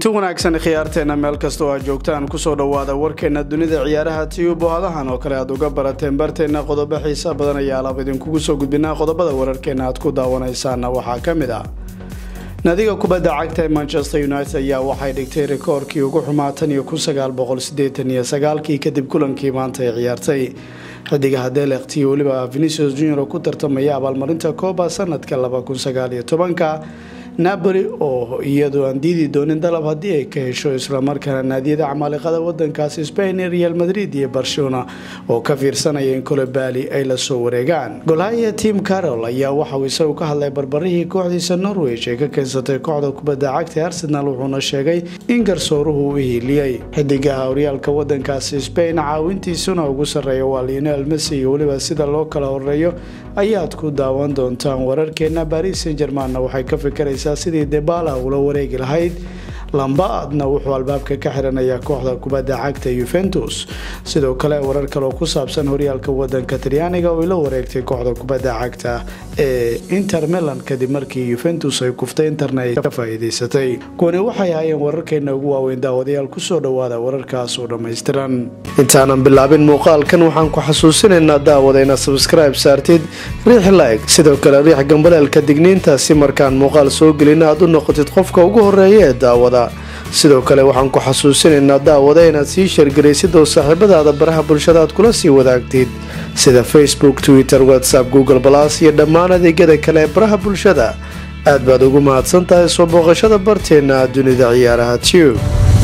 kulanti wanaagsan khiyaarteena meel kasta oo aad joogtaan kusoo dhowaada warkeena dunida ciyaaraha tiyubo hadahan oo kale aad uga barateen barteena qodobo xiisa badan ayaa alaab idinkugu soo gudbinaa qodobada wararkeena aad ku daawanaysaana waxaa ka mid ah naadiga kubadda cagta ee manchester united ayaa waxay dhigtay rikoorkii ugu xumaa tan iyo kun sagaal boqol sideetan iyo sagaalkii kadib kulankii maanta ay ciyaartay xidigaha delekt iyo weliba venicius junior oo ku tartamaya abaalmarinta kooba sanadka laba kun sagaal iyo tobanka napoli oo iyadu aan diidi doonin dalab haddii ay ka hesho islamarkaana naadiyada camaaliqada wadankaasi spain real madrid iyo barcelona oo ka fiirsanaya in colobali ay lasoo wareegaan golhaya tim carol ayaa waxauu isagu ka hadlay barbarihii kooxdiisa norwich ee ka keensatay kooxda kubadda cagta arsenal wuxuuna sheegay in garsooruhu u hiiliyey xidigaha horyaalka wadankaasi spain caawintiisuna ugu sarreeya waa lionel messi iyo weliba sida loo kala horeeyo ayaad ku daawan doontaan wararkeena baris san germanna waxay ka fikiraysaa sidii debala ula wareegi lahayd lambaadna wuxuu albaabka ka xiranayaa kooxda kubadda cagta yuventus sidoo kale warar kaleoo ku saabsan horyaalka wadanka talyaaniga oo la wareegtay kooxda kubadda cagta ee inter milan kadib markii yuventus ay kuftay interna ay ka faa'iidaysatay kuwani waxay ahaayeen wararkeena ugu waaweyn daawadayaal kusoo dhowaada wararkaas oo dhammaystiran intaanan bilaabin muuqaalkan waxaan ku xasuusinaynaa daawada inaad sabskribe saartid riix like sidoo kale riix gambaleelka digniinta si markaan muuqaal soo gelina aad u noqotid qofka ugu horeeya ee daawada sidoo kale waxaan ku xasuusinaynaa daawada inaad sii sheergaraysid oo saaxiibadaada baraha bulshada aad kula sii wadaagtid sida facebook twitter whatsapp google balas iyo dhammaan adeegyada kale ee baraha bulshada aad baad ugu mahadsan tahay soo booqashada barteena dunida ciyaaraha tube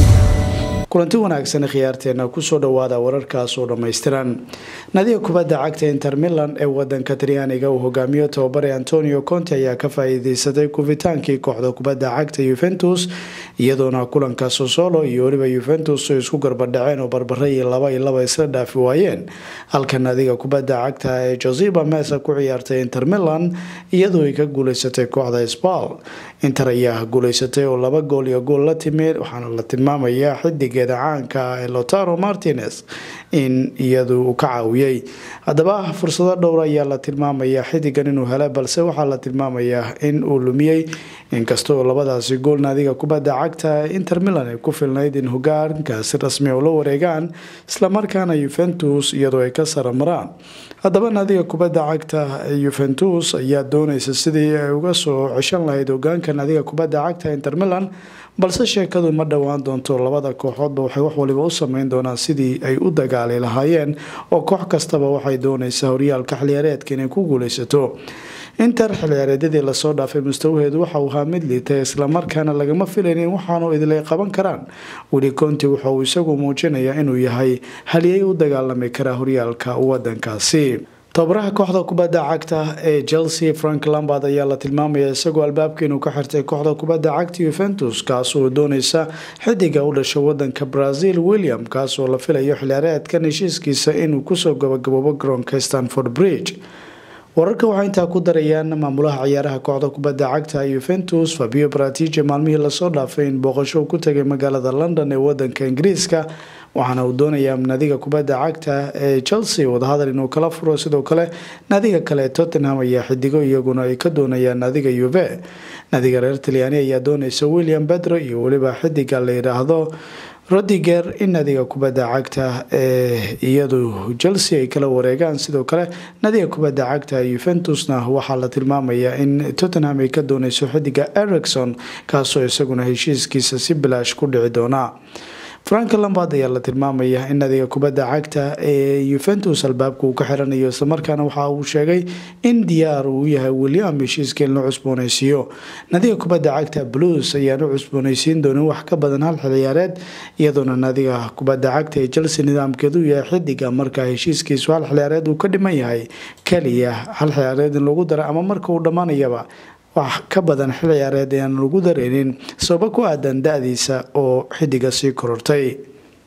kulanti wanaagsan khiyaarteena kusoo dhowaada wararkaas oo dhammaystiran nadiga kubadda cagta inter milan ee wadanka talyaaniga uu hogaamiyo tababare antonio conte ayaa ka faa-iideysatay kufitaankii kooxda kubadda cagta yuventus iyadoona kulanka sosolo iyo weliba yuventus ay isku garbadhaceen oo barbare iyo laba iyo laba isla dhaafi waayeen halka nadiga kubadda cagta ee josiba mesa ku ciyaartay inter milan iyadoo ay ka guuleysatay kooxda sbal inter ayaa guuleysatay oo laba gool iyo gool la timid waxaana la tilmaamayaa xidigeeda caanka ee lotaro martinez in iyadu uu ka caawiyey haddaba fursado dhowr ayaa la tilmaamayaa xidigan inuu hela balse waxaa la tilmaamayaa in uu lumiyey inkastaoo labadaasi gool naadiga kubadda cagta inter milan ay ku filnayd in hogaankaasi rasmi oo la wareegaan islamarkaana yuventus iyadoo ay ka saramaraan haddaba naadiga kubadda cagta yuventus ayaa doonaysa sidii ay uga soo ceshan lahayd hogaanka naadiga kubadda cagta inter milan balse sheekadu ma dhowaan doonto labada kooxoodba waxay wax waliba u sameyn doonaan sidii ay u dagaali lahaayeen oo koox kastaba waxay doonaysaa horyaalka xiliyaareedka inay ku guuleysato inter xilciyaareedyadii lasoo dhaafay mustawaheedu waxa uu ahaa mid liitay islamarkaana lagama filaynin waxaanu idilay qaban karaan weli conti waxa uu isagu muujinayaa inuu yahay haliyay u dagaalami karaa horyaalka wadankaasi tababaraha kooxda kubadda cagta ee chelsea frank lambard ayaa la tilmaamaya isagoo albaabka inuu ka xirtay kooxda kubadda cagta yuventus kaas oo dooneysa xidiga u dhashay wadanka brazil william kaas oo la filayo xilciyaareedkan heshiiskiisa inuu kusoo gabagaboobo garoonka stanford bridge wararka waxay intaa ku darayaan maamulaha ciyaaraha kooxda kubadda cagta yuventus fabio bratije maalmihii lasoo dhaafay in booqasho ku tagay magaalada london ee wadanka ingiriiska waxaana uu doonayaa nadiga kubadda cagta ee chelsea wadahadal inuu kala furo sidoo kale nadiga kale tottenham ayaa xidigo iyaguna ay ka doonayaan nadiga yuve nadiga reer talyaani ayaa doonaysa william bedro iyo weliba xidiga la yidhaahdo rodiger in nadiga kubadda cagta ee iyadu chelsea ay kala wareegaan sidoo kale nadiga kubadda cagta yuventusna waxaa la tilmaamayaa in tottenham ay ka dooneyso xidiga ericson kaasoo isaguna heshiiskiisa si bilaash ku dhici doona frank lambard ayaa la tilmaamaya in nadiga kubadda cagta ee yuventus albaabka uu ka xiranayo islamarkaana waxa uu sheegay in diyaar uu yahay william heshiiska in la cusbooneysiiyo nadiga kubadda cagta blues ayaan u cusbooneysiin doonin wax ka badan hal xilciyaareed iyadoona nadiga kubadda cagta ee chelsea nidaamkeedu yahay xidiga markaa heshiiskiisu hal xilciyaareed uu ka dhiman yahay keliya hal xilciyaareed in lagu dara ama marka uu dhammaanayaba wax ka badan xil ciyaareed ayaan lagu dareynin sababo ku aadan da-diisa oo xidiga sii korortay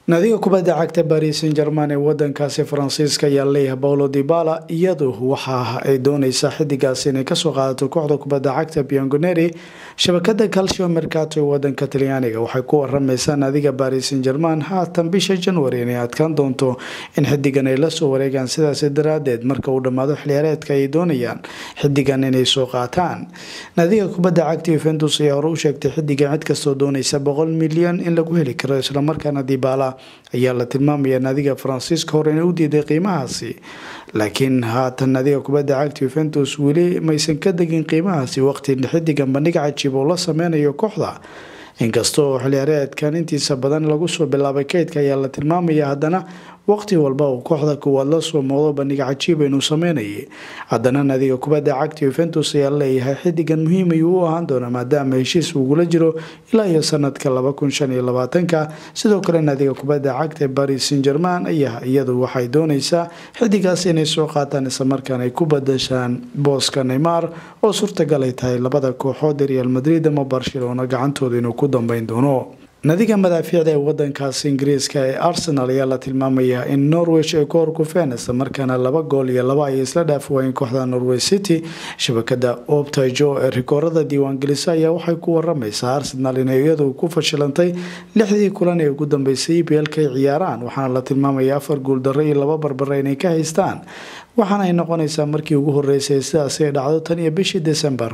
naadiga kubadda cagta baris san german ee wadankaasi faransiiska ayaa leeyahay paulo dibala iyadu waxa ay dooneysaa xidigaasi inay kasoo qaadato kooxda kubadda cagta biangoneri shabakada calcio mercato ee wadanka talyaaniga waxay ku warameysaa naadiga baris san german haatan bisha january inay adkaan doonto in xidigan ay lasoo wareegaan sidaasi daraadeed marka uu dhammaado xiliyaareedka ay doonayaan xidigan inay soo qaataan naadiga kubadda cagta yuventus ayaa hore u sheegtay xidigan cid kastoo dooneysa boqol milyan in lagu heli karo islamarkaana dibala ayaa la tilmaamaya naadiga faransiiska hore inay u diiday qiimahaasi laakiin haatan naadiga kubadda cagta yuventus weli maysan ka degin qiimahaasi waqti xidigan bandhig cajiib oo la sameynayo kooxda inkastoo xiliyaareedkan intiisa badan lagu soo bilaabay kaydka ayaa la tilmaamaya haddana waqti walba uu kooxda kuwaad la soo moodo bandhig cajiib inuu sameynayay haddana naadiga kubadda cagta yuventus ayaa leeyahay xidigan muhiim ayuu u ahaan doona maadaama heshiis ugula jiro ilaa iyo sanadka ka sidoo kale naadiga kubadda cagta baris san german ayaa iyadu waxay dooneysaa xidigaas inay soo qaataan islamarkaan ay ku badashaan booska neymar oo suurtagal ay tahay labada kooxood ee real madrid ama barcelona gacantooda inuu ku dambeyn doono nadiga madaafiicda ee wadankaasi ingiriiska ee arsenal ayaa la tilmaamayaa in norwich ay ku horkufeen islamarkaana laba gool iyo laba ay isla dhaafi waayeen kooxda norway city shabakada optajo ee rikoorada diiwaangelisa ayaa waxay ku waramaysaa arsenal inay iyadu ku fashilantay lixdii kulan ee ugu dambeysay e b l ka ay ciyaaraan waxaana la tilmaamaya afar guuldaro iyo laba barbare inay ka haystaan waxaana ay noqonaysaa markii ugu horeysay sidaasi ay dhacdo tan iyo bishii december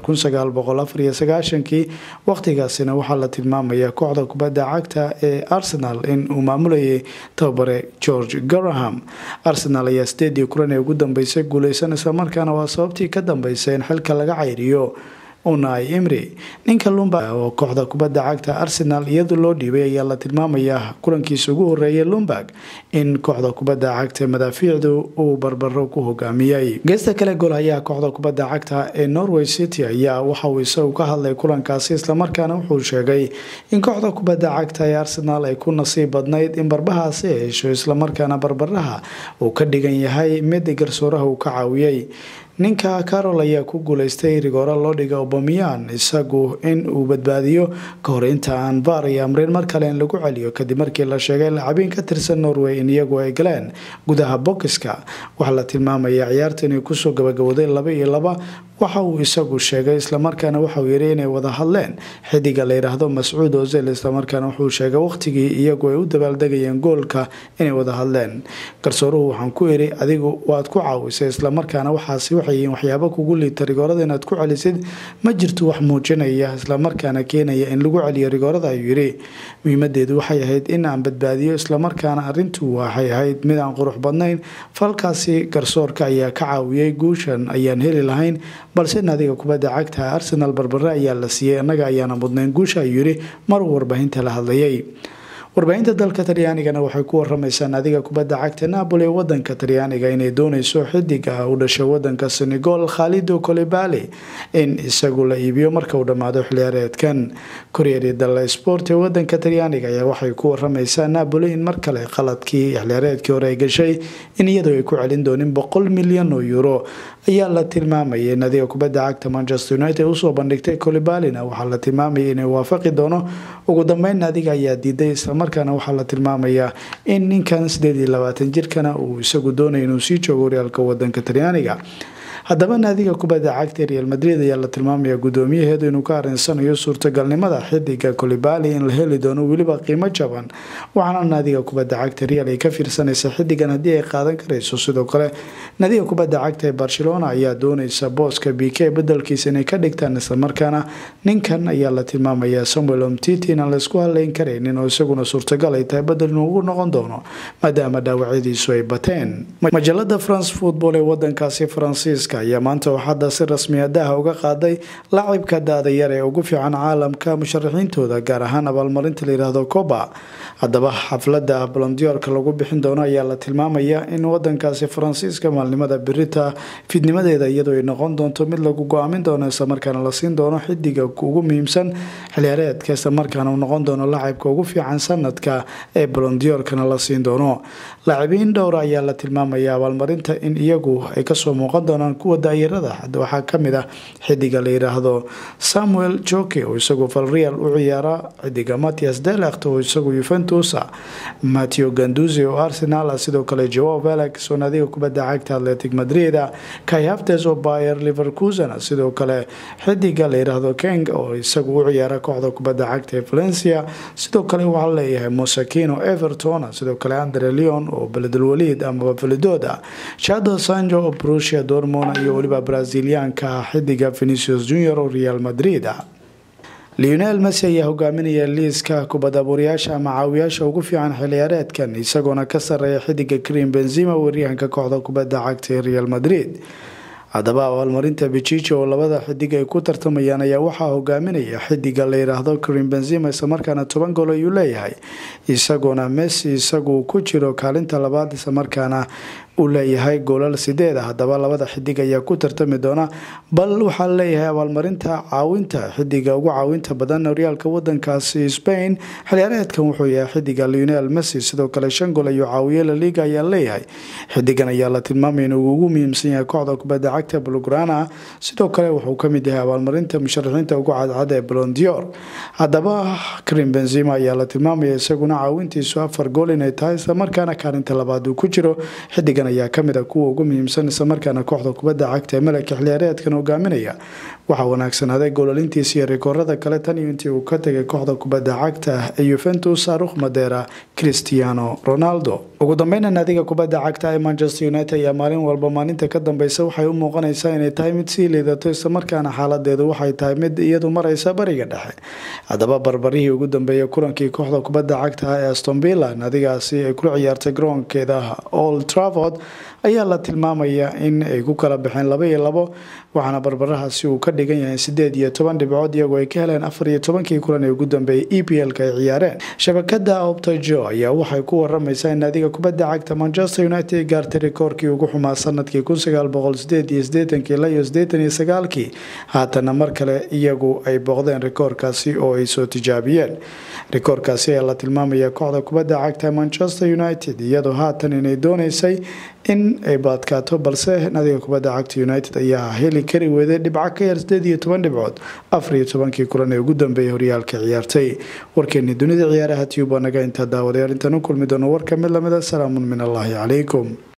kii waqtigaasina waxaa la tilmaamayaa kooxda kubadda cagta ee arsenal in uu maamulayay tababare george garaham arsenal ayaa sideedii kulan ee ugu dambeysay guuleysan islamarkaana waa sababtii ka dambeysay in xilka laga cayriyo unai imri ninka lumberg oo kooxda kubadda cagta arsenal iyadu loo dhiibay ayaa la tilmaamayaa kulankiisa ugu horeeyay lumberg in kooxda kubadda cagta madaafiicdu uu barbaro ku hogaamiyey geesta kale goolhayaha kooxda kubadda cagta ee norway city ayaa waxa uu isagu ka hadlay kulankaasi islamarkaana wuxuu sheegay in kooxda kubadda cagta ee arsenal ay ku nasiib badnayd in barbahaasi ay hesho islamarkaana barbaraha uu ka dhigan yahay mid garsooraha uu ka caawiyey ninka carol ayaa ku guuleystay rigoora loo dhiga obamiyan isagu in uu badbaadiyo ka hor inta aan baar iyo amreyn mar kale in lagu celiyo kadib markii la sheegay lacabiin ka tirsan norway in iyagu ay galeen gudaha bokiska waxaa la tilmaamaya ciyaarta inay kusoo gabagabooday laba iyo laba waxa uu isagu sheegay islamarkaana waxauu yiri inay wada hadleen xidiga la yidhaahdo mascuud ozel islamarkaana wuxuu sheegay waqtigii iyagu ay u dabaaldegayeen goolka inay wada hadleen garsooruhu waxaan ku iri adigu waad ku caawisay islamarkaana waxaasi waxay waxyaabo kugu liita rigoorada inaad ku celisid ma jirto wax muujinaya islamarkaana keenaya in lagu celiyo rigoorada ayuu yiri muhiimadeedu waxay ahayd in aan badbaadiyo islamarkaana arintu waxay ahayd mid aan qurux badnayn falkaasi garsoorka ayaa ka caawiyey guushan ayaan heli lahayn balse naadiga kubadda cagta arsenal barbare ayaa la siiyey annaga ayaana mudnayn guusha ayuu yiri maruu warbaahinta la hadlayay warbaahinta dalka talyaanigana waxay ku waramaysaa naadiga kubadda cagta napoli ee wadanka talyaaniga inay dooneyso xidiga u dhashay wadanka senegal khalido colibali in isagu la iibiyo marka uu dhammaado xiliyaareedkan koryeri dalla sport ee wadanka talyaaniga ayaa waxay ku waramaysaa napoli in mar kale qaladkii xiliyaareedkii hore ay gashay in iyadoo ay ku celin doonin boqol milyan oo euro ayaa la tilmaamayay naadiga kubadda cagta manchester united usoo bandhigtay colibalina waxaa la tilmaamayay inay waafaqi doono ugu dambeyn naadiga ayaa diiday islamarkaana waxaa la tilmaamayaa in ninkan sideed iyo labaatan jirkana uu isagu doonaya inuu sii joogo horyaalka wadanka talyaaniga haddaba naadiga kubadda cagta real madrid ayaa la tilmaamaya guddoomiyaheedu inuu ka arinsanayo suurtagalnimada xidiga colibali in la heli doono weliba qiimo jaban waxaana naadiga kubadda cagta real ay ka fiirsanaysa xidigan haddii ay qaadan karayso sidoo kale naadiga kubadda cagta ee barcelona ayaa dooneysa booska b k bedelkiisa inay ka dhigtaan islamarkaana ninkan ayaa la tilmaamaya samuel omtiti inaan laysku haleyn karaynin oo isaguna suurtagal ay tahay bedel inuu ugu noqon doono maadaama dhaawacyadiisu ay bateen majalada france football ee wadankaasi faransiiska ayaa maanta waxaada si rasmi adaha uga qaaday lacibka da-da yar ee ugu fiican caalamka musharaxiintooda gaar ahaan abaalmarinta layihahdo coba haddaba xaflada balondiyoorka lagu bixin doono ayaa la tilmaamaya in wadankaasi faransiiska maalnimada birita fidnimadeeda iyadoo ay noqon doonto mid lagu go-aamin doono islamarkaana la siin doono xidiga ugu muhiimsan xiliyaareedka islamarkaana uu noqon doono lacibka ugu fiican sanadka ee balondiyoorkana la siin doono laacibiin dhowra ayaa la tilmaamaya abaalmarinta in iyagu ay kasoo muuqan doonaan kuwa daayarada hadda waxaa kamid ah xidiga la yiraahdo samuel joke oo isagu valreal u ciyaara xidiga matias delect oo isagu yuventus mateo ganduzi oo arsenal sidoo kale joao velix oo naadiga kubadda cagta atletic madrid kai haftes oo bayer liverkusen sidoo kale xidiga la yiraahdo keng oo isagu u ciyaara kooxda kubadda cagta ee valencia sidoo kale waxaa leeyahay mosakino everton sidoo kale andre leon oo beledulwaliid amaba validood ah chado sanjo oo brusia dormon iyo weliba braziliyaanka xidiga venicius junior oo real madrid ah leonel messi ayaa hogaaminaya liiska kubadabuurayaasha ama caawiyaasha ugu fiican xilciyaareedkan isagoona ka sareeya xidiga krim benzima weeryahanka kooxda kubadda cagta ee real madrid haddaba abaalmarinta bijijo oo labada xidig ay ku tartamayaan ayaa waxaa hogaaminaya xidiga la yiraahdo krim benzima islamarkaana toban gool ayuu leeyahay isagoona messi isagu ku jiro kaalinta labaad islamarkaana uu leeyahay goolal sideed ah haddaba labada xidig ayaa ku tartami doona bal waxaa leeyahay abaalmarinta caawinta xidiga ugu caawinta badan horyaalka wadankaasi spain xilciyaareedkan wuxuu yahay xidiga leonel messi sidoo kale shan gool ayuu caawiye laliga ayaa leeyahay xidigan ayaa la tilmaamay inuu ugu muhiimsan yahay kooxda kubadda cagta bulgrana sidoo kale wuxuu kamid yahay abaalmarinta musharaxiinta ugu cadcad ee blondior haddaba krim benzima ayaa la tilmaamaya isaguna caawintiisu afar gool inay tahay islamarkaana kaalinta labaad uu ku jiro xidigan ayaa kamid a kuwa ugu muhiimsan islamarkaana kooxda kubadda cagta ee malaka xilciyaareedkan hogaaminaya waxaa wanaagsanaaday goolalintiisa iyo rikoorada kale tan iyo intii uu ka tegay kooxda kubadda cagta ee yuventus arukh madera cristiano ronaldo ugu dambeyna naadiga kubadda cagta ee manchester united ayaa maalin walba maalinta ka dambeysa waxay u muuqanaysaa inay tahay mid sii liidato islamarkaana xaaladeedu waxay tahay mid iyadu mareysa bariga dhexe haddaba barbarihii ugu dambeeyay kulankii kooxda kubadda cagta ee astonvilla naadigaasi ay kula ciyaartay garoonkeeda old travord ayaa la tilmaamaya in ay ku kala baxeen laba iyo labo waxaana barbarahaasi uu ka dhigan yahay sideed iyo toban dhibcood iyagoo ay ka heleen afar iyo tobankii kulan ee ugu dambeeyay e p l-ka ay ciyaareen shabakada optajo ayaa waxay ku waramaysaa in naadiga kubadda cagta manchester united gaartay rikoorkii ugu xumaa sanadkii kun sagaal boqol sideed iyo sideetankii ilaa iyo sideetan iyo sagaalkii haatana mar kale iyagu ay booqdeen rikoorkaasi oo ay soo tijaabiyeen rikoorkaasi ayaa la tilmaamaya kooxda kubadda cagta manchester united iyadoo haatan inay dooneysay in ay baadkaato balse nadiga kubadda cagta united ayaa heli kari weeday dhibco ka yar sideed iyo toban dhibcood afar iyo tobankii kulan ee ugu dambeeyay horyaalka ciyaartay warkeeni dunida ciyaaraha tube waa naga intaa daawadayaal intaan u kulmi doono warka mid lamida salaamun min allaahi calaykum